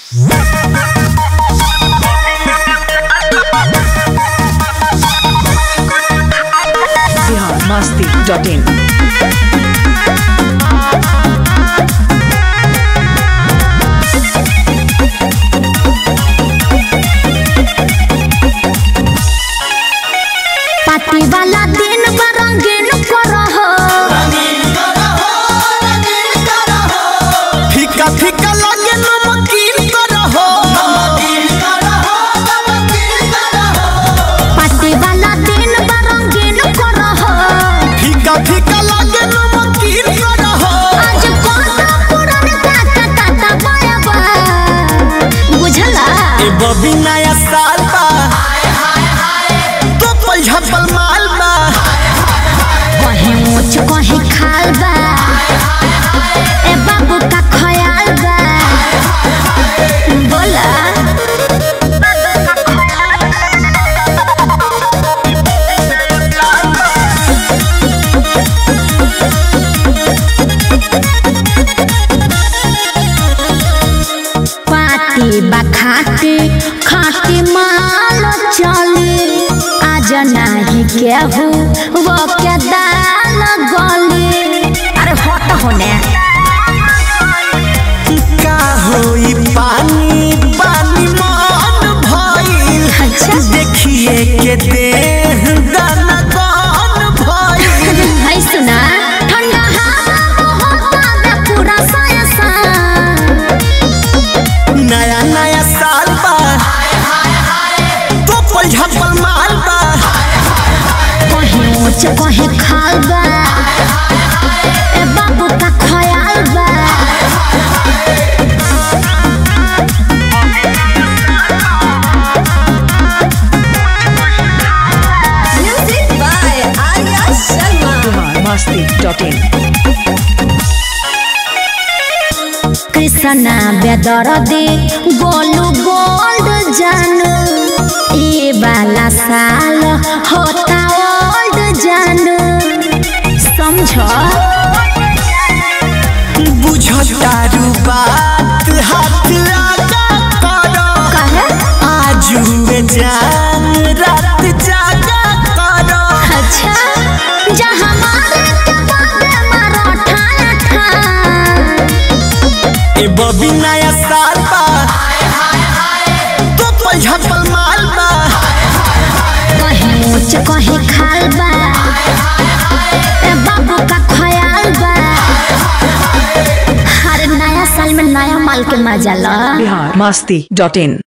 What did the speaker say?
Bihar Masti dot in party वाला दिन बा रंगीन करहो फीका फीका लगे नमकीन करहो पार्टी वाला दिन बा रंगीन करहो फीका फीका लगे नमकीन करहो आज कोना पुरान काका काका बराबा बुझला ए बबी नया साल बा तो पल झपल माल बा कहीं ऊंच कहीं खाल बा ए बाबू का ख्याल बा बोला पार्टी बा खाती खाती माल चली आज नाही केहू वो के दाल गली अरे हट होने का होई पानी पानी मन भइल अच्छा। देखिए के देह दाना कौन भइल है सुना ठंडा हवा बहुत आवे पूरा सायसा नया नया साल बा तो पल झपल माल बा कहीं ऊंच कहीं खाल बा ए बाबू का ख्याल बा Music by Arya Sharma. Bihar Masti dot in Krishna बेदरदे गोलू गोल्ड जानू ये वाला साल होता ओल्ड जानू समझो बुझतारू बात हाथ लगा करो कहे आजू में जान रात जागा करो अच्छा जहाँ मारे के बाबे मारो ठाया ठा ए बबी नया साल बा तो पल झपल माल बा कहीं ऊंच कहीं खाल बा ए बाबू का ख्याल बा हर नया साल में नया माल के मजा ला बिहार मस्ती डॉट इन